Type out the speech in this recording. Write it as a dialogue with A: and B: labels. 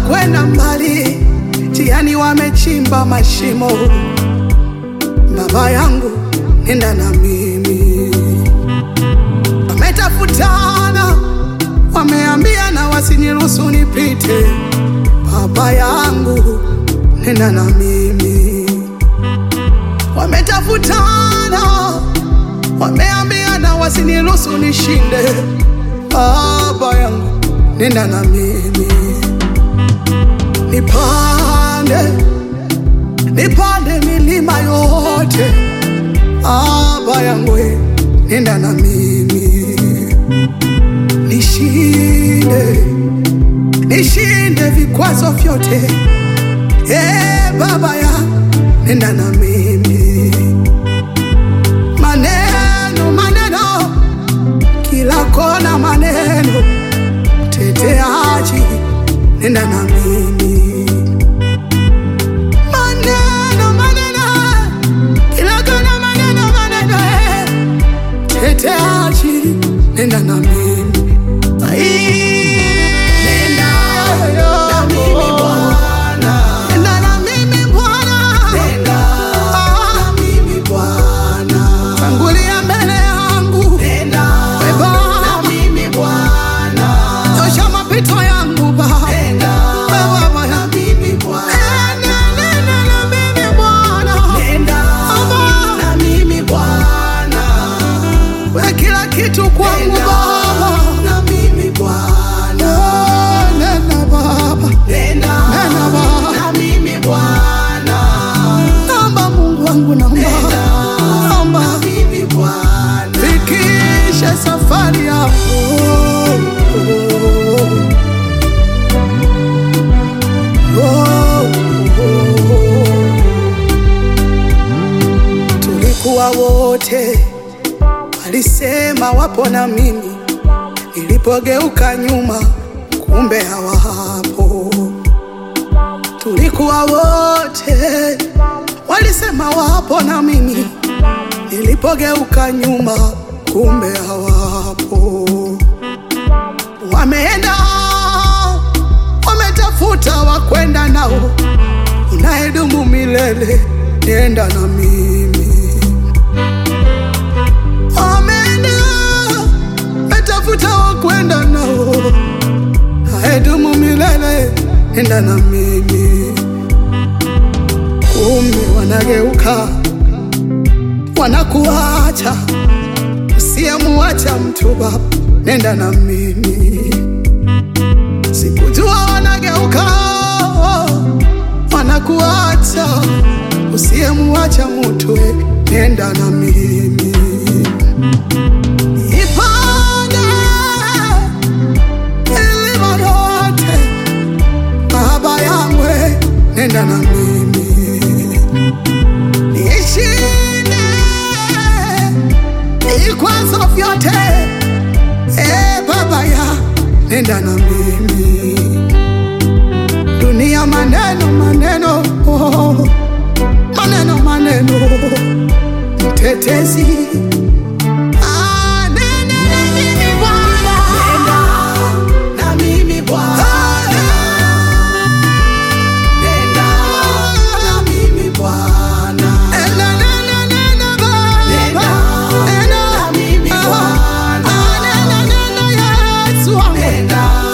A: kwenda mbali, njiani wamechimba mashimo. Baba yangu, nenda na mimi. Wametafutana, wameambiana wasiniruhusu nipite. Baba yangu, nenda na mimi. Wametafutana, wameambiana wasiniruhusu nishinde. Baba yangu, nenda na mimi. Nipande, nipande milima yote. Baba yangu, we, nenda na mimi. Nishinde, nishinde vikwazo vyote. Eh, Baba ya, nenda na mimi. Maneno, maneno, kila kona maneno, teteaji, nenda na mimi. Maneno, maneno, kila kona maneno, maneno, eh, teteaji, nenda na mimi. Ai, nenda na mimi Bwana. Nenda na mimi Bwana. Nenda na mimi Bwana. Tangulia mbele yangu. Nenda na mimi Bwana. Nyosha mapito yangu Baba. Nenda na mimi Bwana. Nenda na mimi Bwana. Nenda na mimi Bwana. We kila kitu kwangu Baba. Na mimi Bwana. Nenda Baba. Nenda Baba. Na mimi Bwana. Naomba Mungu wangu naomba. Naomba. Na mimi Bwana. Fikisha safari yako. Oh, oh. Tulikuwa wote walisema wapo na mimi, nilipogeuka nyuma, kumbe hawapo. Tulikuwa wote walisema wapo na mimi, nilipogeuka nyuma, kumbe hawapo. Wameenda wametafuta wakwenda nao, unayedumu milele, nenda na mimi. Wameenda wametafuta wakwenda nao, unayedumu milele, nenda na mimi. Kumbe wanageuka wanakuacha, usiyemuacha mtu Baba, nenda na mimi. Sikujua wanageuka wanakuacha, usiyemuacha mtu, we, nenda na mimi. Ipande milima yote, Baba yangu, we, nenda na mimi. Nishinde vikwazo vyote Eh, Baba ya nenda na mimi. Dunia maneno maneno, oh, maneno maneno, mtetezi Ah, nenda na mimi Bwana. Na mimi Bwana. Nenda na mimi Bwana. Nenda, nenda, nenda, Baba. Nenda na mimi Bwana. Ah, nenda, nenda, Yesu wangu.